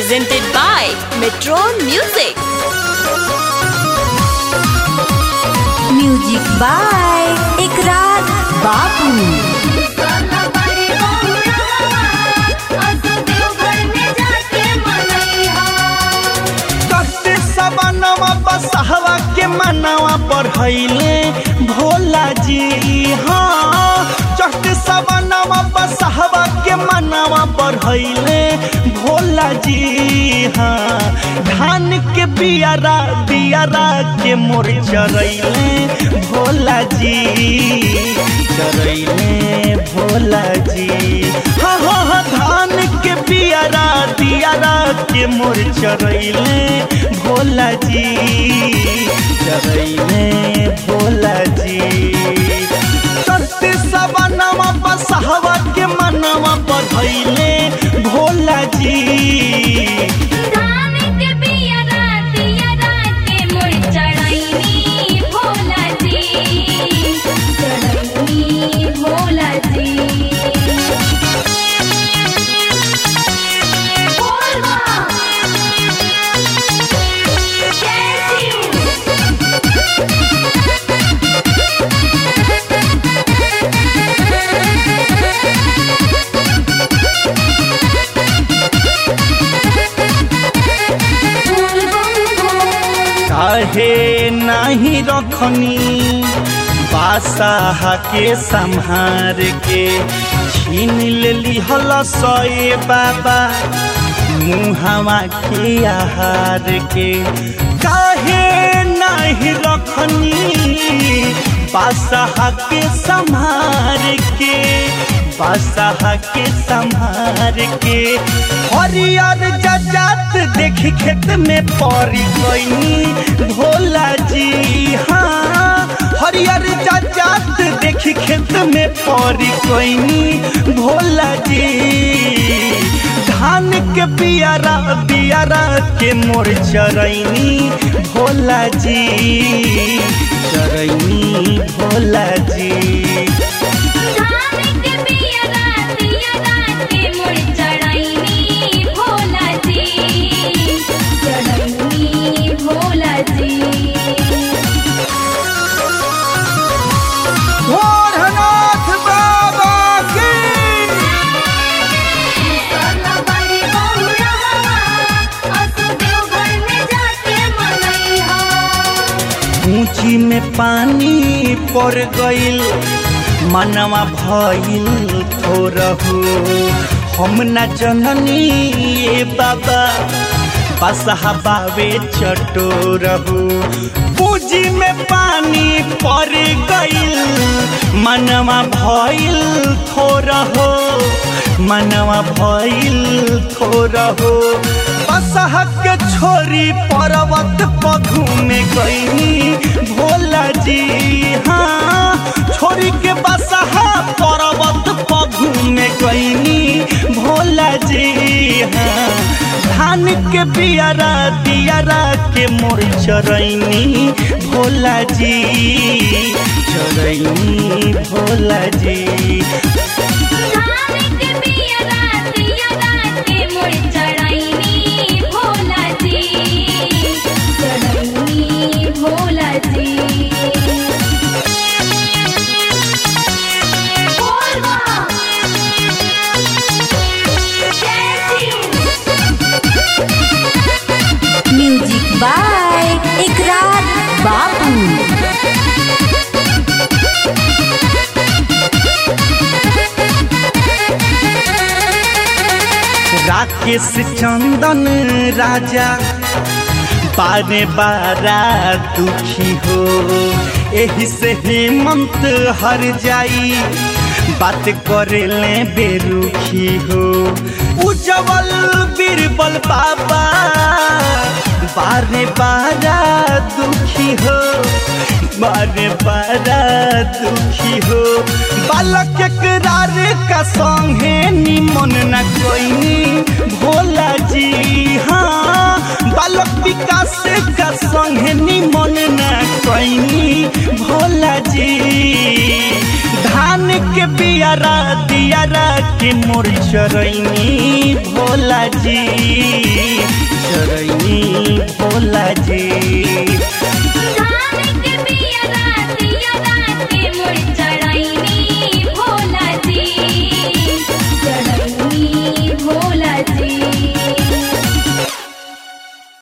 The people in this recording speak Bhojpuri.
presented by Metron Music. Music by Ikrar Babu कते सबनवा बसहवा के मनवा बढ़ैले भोला जी हाँ चढ़ते सबनवा बसहवा के मनवा बढ़ैले भोला जी हाँ धान के बियारा बियारा के मोर चरैले भोला जी चरैले भोला जी हाँ हाँ हाँ धान के बियारा दियारा के मोर चरैले भोला जी चरैले भोला जी सत्य सबनवा बसहवा के मनवा बढ़ैले भोला जी भोला जी बोलवा कैसी काहे नाही रखनी बासाहा के संहार के छीन लेली हल सए बाबा मुहावा के आहार के काहे नाही रखनी बासाहा के संहार के बासाहा के संहार के हरियर जजात देख खेत में पड़ी गईनी भोला जी हाँ हरियर जजात देख खेत में पड़ी गईनी भोला जी धान के बियारा बियारा के मोर चरैनी भोला जी चरैनी भोला जी भोला जी भोरनाथ बाबा की ऊंची में पानी पड़ गईल मनवा भइल थोरहु हम न जननी ये बाबा बसहा बावे चटोरहु पूंजी में पानी पड़ गईल मनवा भइल थोरहु मनवा भइल थोरहु बसहा के छोरी पर्वत पघू में गईनी भोला जी हाँ छोरी के बसहा पर्वत पघू में गईनी भोला जी हाँ धान के बियारा दियारा के मोर चरैनी भोला जी चरैनी भोला जी भोला जी बोलवा कैसी म्यूजिक बाय इकरार बाबू राकेश चंदन राजा बारे बारा दुखी हो एही से हेमंत हर जाई बात करे ले बेरुखी हो उज्जवल बीरबल बाबा बारे बारा दुखी हो बारे बारा दुखी हो बालक एकरार का संगे निमन न कोई भोला जी हाँ बालक विकास का संगे निमन न कोई भोला जी धान के के बियारा दियारा के मोर चरैनी भोला जी चरैनी